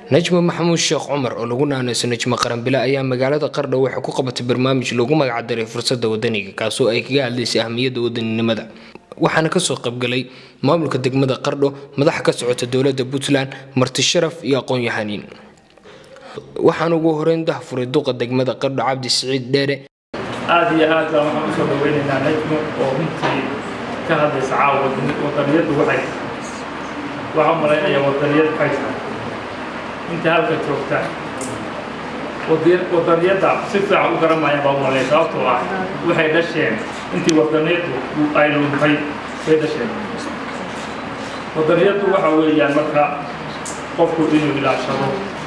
najmo maxamuud sheekh cumar oo lagu naanayso najmo qaranbile ayaa magaalada qardho waxay ku qabatay barnaamij lagu magacdaray fursadda wadaniga kaasoo ay kaga hadlaysay ahmiyadda wadaninimada waxaana kasoo qaybgalay maamulka degmada qardho madax ka socota dowladda puntland marti sharaf iyo aqoon-yahaniin waxaan ugu horeyn dahfuray duqa degmada qardho cabdi siciid dheere aada iyo aad baan waxaan usoo dhaweynaynaa najmo oo runtii ka hadlaysa caawa wadaniyaddu waxay waxaa u malaynayaa wadaniyad maxay tahay inta halka joogta wadaniyadda si fiican u garanayaan baa u malaya sababtoo ah waxay dhasheen intii wadaniyaddu ay luntay bay dhasheen wadaniyaddu waxa weeyaan marka qofku inuu ilaashado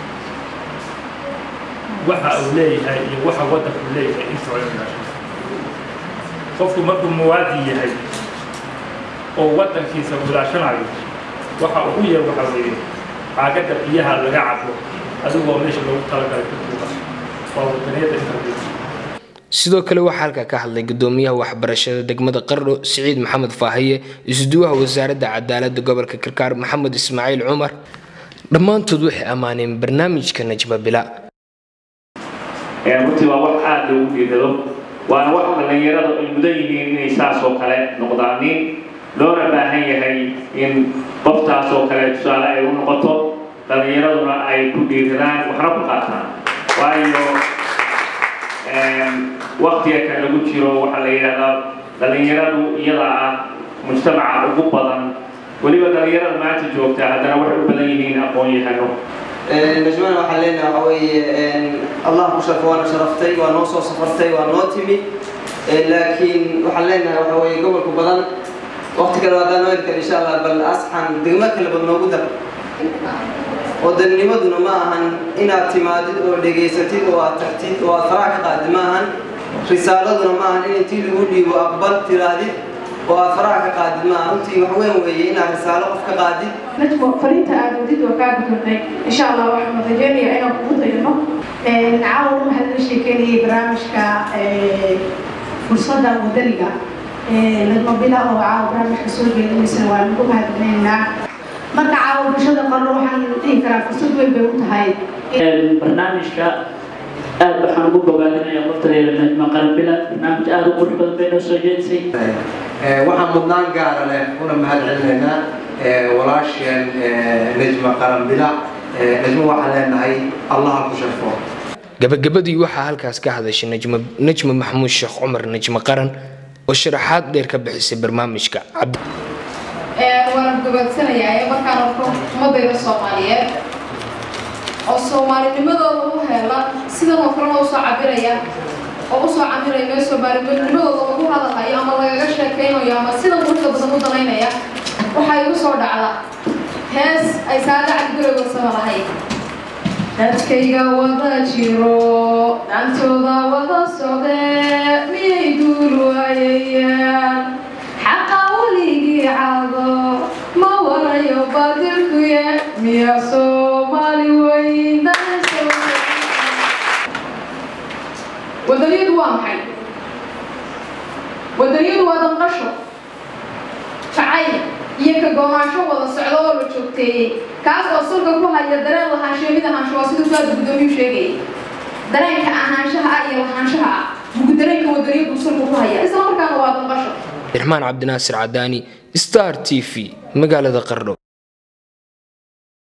waxa uu leeyahay iyo waxa waddanku leeyahay intuu ilaashado qofku markuu muwaadi yahay oo waddankiisa uu ilaashanayo waxa ugu yar waxa weeye caagadda biyaha laga cabo adigoo meesha loogu talagalay ku tuuga waa wadaniyadda inta sidoo kale waxaa halkaa ka hadlay gudoomiyaha waxbarashada degmada qardho siciid maxamed faahiye isuduwaha wasaaradda cadaaladda gobolka karkaar maxamed ismaaciil cumar dhammaantood waxay ammaaneen barnaamijka najma bila runtii waa wax aada loogu dhiirado waana wax dhallinyaradu ay mudan yihiin inay saas oo kale noqdaanin loona baahan yahay in qoftaas oo kale tusaale ay u noqoto dhallinyaraduna ay ku dhiiradaan waxna ku qaataan waayo waktiga kan lagu jiro waxaa la yidhahdaa dhallinyaradu iyada ah mujtamaca ugu badan weliba dhallinyarada maanta joogta haddana waxay u badan yihiin aqoon-yahano najmana waxaan leenahay waxa weeye allah ku sharfo waana sharaftay waa noo soo safartay waa noo timi laakiin waxaan leenahay waxa weeye gobolku badan waqti kale haddaan noo erkan insha allah bal asxan degmo kale bad noogu dar wadanimaduna ma ahan inaad timaadid oo dhegaysatid oo aad tagtid oo aad faraha ka qaadid ma ahan risaaladuna ma ahan in intii lagu dhiibo aqbal tiraahdid oo aad faraha ka qaadid ma aha runtii wax weyn weeye inaad risaalo qof ka qaadid najmo fariinta aad wadid waa kaa gudurnay insha allah waxaan rajeynayaa inaan kugu dayno caawa waxaa laga sheekeynayay barnaamijka fursadda wadaniga najmo bila oo caawa barnaamijka soo jeedinaysana waa nagu mahadcelinaynaa marka caawa bulshada qarno waxaan dhihi karaa fursad weyn bay u tahay barnaamijka aad waxaan ugu bogaadinayaa qoftadeeda najma qaranbila barnaamij aada u qurux badan bay noo soo jeedisay waxaan mudnaan gaara leh una mahad celinaynaa walaasheen najma qaranbila najmo waxaan leenahay allaha ku sharfo gabagabadii waxaa halkaas ka hadashay najma maxamuud sheekh cumar najma qaran oo sharaxaad dheer ka bixisay barnaamijka waana gabaadsanayaa ee markaan arko ummadayda soomaaliyeed oo soomaalinimadooda u heela sidan oo kalena usoo cabiraya oo usoo camiraya mee soomaalinimadooda lagu hadalhayo ama lagaga sheekaynayo ama sida quruxda badan u danaynaya waxaa igu soo dhacda hees ay saada cabdigurowga sama lahayd dadkayga wada jiro dhantooda wada socdee miyay duul waayayaan xaqa weligii cado ma warayo baadilkuye miya soomaali weyn wadaniyadu waa maxay wadaniyadu waa danqasho jacayl iyo ka goonaansho wada socdo oo la joogteeyey kaas oo sulka ku haya dareen lahaanshiyo mid ahaansho waa siduu saada guddoomiyuu sheegayay dareenka ahaanshaha ah iyo lahaanshaha ah bugu dareenka wadaniyadu sulka ku haya isla markaana waa danqasho irmaan cabdinaasir cadaani star t v magaalada qardho